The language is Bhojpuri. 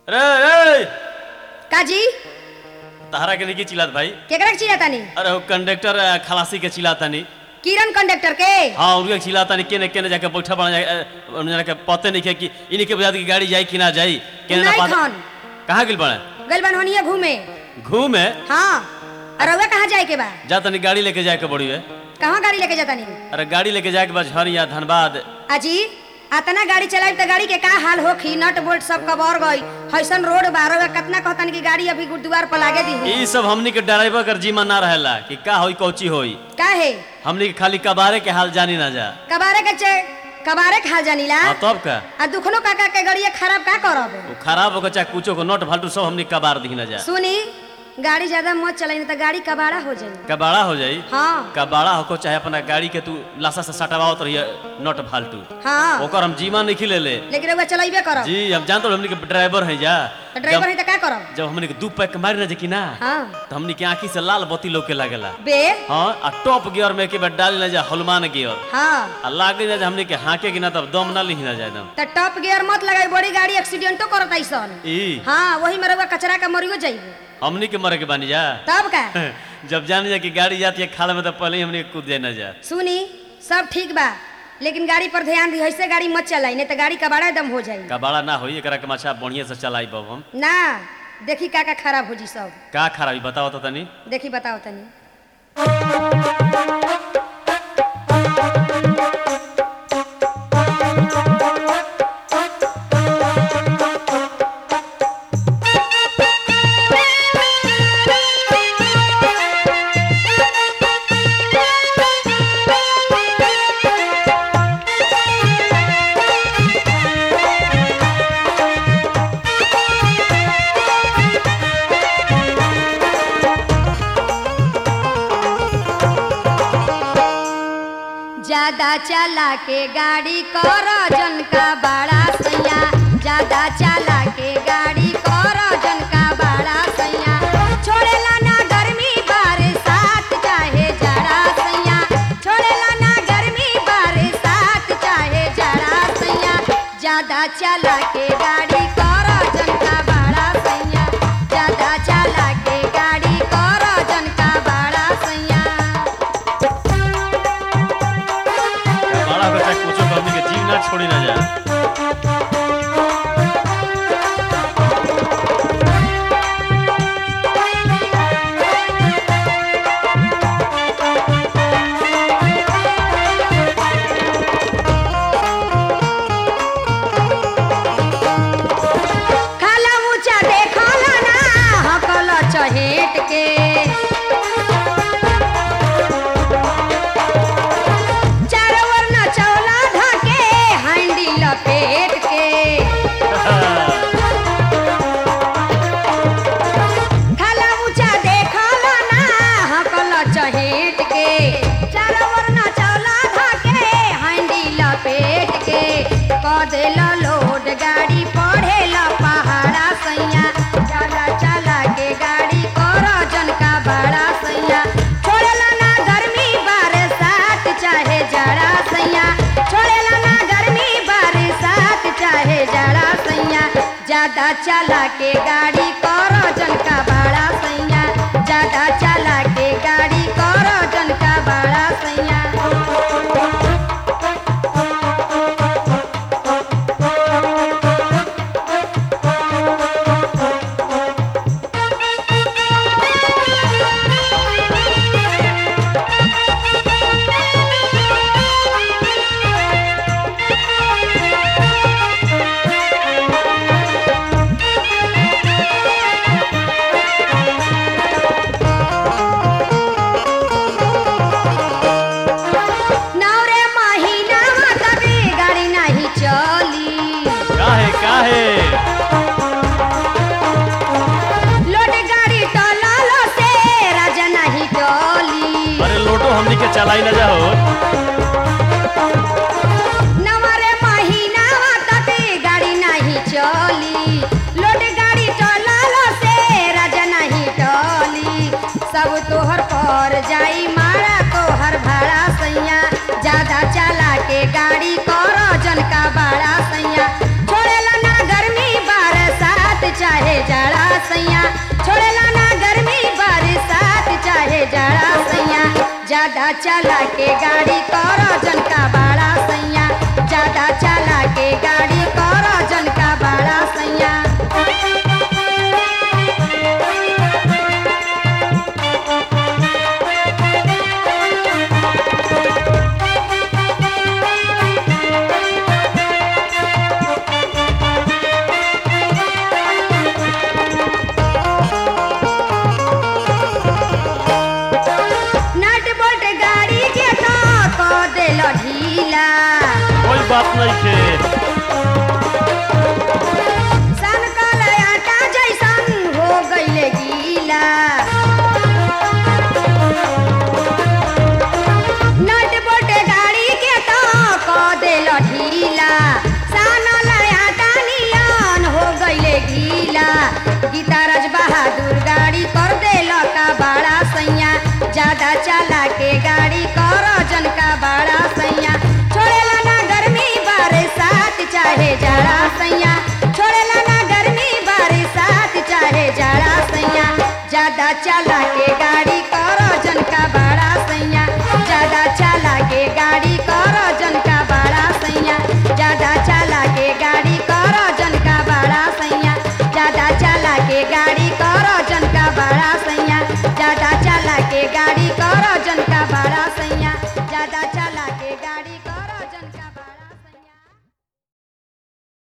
रे रे काजी तहरा के नहीं चिल्लात भाई केकरा के चिल्लातानी अरे वो कंडक्टर अ, खलासी के चिल्लातानी किरण कंडक्टर के हाँ उनके चिल्लातानी केने केने जाके बैठा बना जाए उन्हें के पते नहीं है कि इन्हीं के बजा की गाड़ी जाई कि ना जाई केने ना नहीं पता खान कहाँ गिल पड़े गइल बन होनिया घूमे घूमे हाँ और रउआ कहाँ जाए के बा जा तनी गाड़ी लेके जाए के बड़ी है कहाँ गाड़ी लेके जातानी अरे गाड़ी लेके जाए के बाद झरिया धनबाद अजी अतना गाड़ी चलाई तो गाड़ी के का हाल होखी नट बोल्ट सब कबर गई हईसन रोड बा रउआ कितना कहतन कि गाड़ी अभी गुरुद्वार पर लागे दी ई सब हमनी के ड्राइवर कर जीमा ना रहेला कि का होई कौची होई का है हमनी के खाली कबारे के हाल जानी ना जा कबारे के चे कबारे के हाल जानीला हाँ तब का आ दुखनो काका के गाड़िया खराब का करब वो खराब होकर चाहे कुछो को नोट फालतू सब हमनी कबार दी ना जा सुनी गाड़ी ज्यादा मत चलाई नहीं तो गाड़ी कबाड़ा हो जाई कबाड़ा हो जाई हाँ कबाड़ा होको चाहे अपना गाड़ी के तू लाशा से सटवाओ तो नोट फालतू हाँ ओकर हम जीमा नहीं खिले ले लेकिन रउआ चलाइबे करब जी हम जानते हो हमनी के ड्राइवर है जा तो ड्राइवर है जब, तो का करब जब हमनी के दू पैक मारी ना जे कि ना हाँ तो हमनी के आंखी से लाल बत्ती लोके लागेला बे हाँ आ टॉप गियर में के बार डाल ना जा हनुमान गियर हाँ आ लागे ना जे हमनी के हाके कि ना तब दम ना ली ना जाए दम तो टॉप गियर मत लगाई बड़ी गाड़ी एक्सीडेंटो करत ऐसन ई हाँ वही में रउआ कचरा का मरियो जाइबे हमनी के मरे के बानी जा तब का जब जान जा कि गाड़ी जाती है खाल में तो पहले ही हमनी के कूद जाए ना जा सुनी सब ठीक बा लेकिन गाड़ी पर ध्यान दी ऐसे गाड़ी मत चलाई नहीं तो गाड़ी कबाड़ा दम हो जाई कबाड़ा ना होई एकरा के मछा बढ़िया से चलाई बब हम ना देखी का का खराब हो जी सब का खराबी बताओ तो तनी देखी बताओ तनी ज्यादा चला के गाड़ी कर जन का बड़ा सैया ज्यादा चला के गाड़ी कर जन का बड़ा सैया छोड़ेला ना गर्मी बरसात चाहे जड़ा सैया छोड़ेला ना गर्मी बरसात चाहे जड़ा सैया ज्यादा चला के गाड़ी कर जन का बड़ा सैया ज्यादा चला के गाड़ी कर जन का बड़ा सैया बड़ा हो चाहे कुछो हमनी के जीव ना छोड़ी ना जा खाला ऊंचा देखला ना हकल चहेट के चारों ओर न चौला धके हांडी लपेट के खाला ऊंचा देखला ना हकल चहेट के चारों ओर न चौला धके हांडी लपेट के कदेल लोड गाड़ी पढ़ेला पहाड़ा सैया चला चला के गाड़ी कर जन का बड़ा सैया छोड़ेला ना गर्मी बरसात चाहे जड़ा सैया छोड़ेला ना गर्मी बरसात चाहे जड़ा सैया ज्यादा चला के गाड़ी कर जन का बड़ा सैया ज्यादा चला के गाड़ी कर जन का बड़ा सैया नवरे महीना तभी गाड़ी नहीं चली काहे काहे लोड गाड़ी टलालो से राजा नहीं टली अरे लोटो हमनी के चलाई ना जा हो नवरे महीना तभी गाड़ी नहीं चली लोड गाड़ी टलालो से राजा नहीं टली सब तोहर पर जाई मारा तोहर भाड़ा सैया ज्यादा चला के गाड़ी कर जन का बड़ा सैया छोड़ेला ना गर्मी बरसात सैया छोड़ेला ना गर्मी बरसात चाहे जाड़ा सैया ज्यादा चला के गाड़ी कर जन का बाड़ा सैया ज्यादा चला के गाड़ी कर जन का बाड़ा सैया नट बोल्ट गाड़ी के तो क देल ढीला कोई बात नहीं खे सनकल आटा जैसन हो गईले गीला नट बोल्ट गाड़ी के तो क देल ढीला सानल आटा नियन हो गईले गीला गीताराज बहादुर गाड़ी कर देल का बड़ा सैया ज्यादा चला के गाड़ी कर जन का बड़ा सैया छोड़ेला ना गर्मी बरसात चाहे जाड़ा सैया छोड़ेला ना गर्मी बरसात चाहे जाड़ा सैया ज्यादा चला के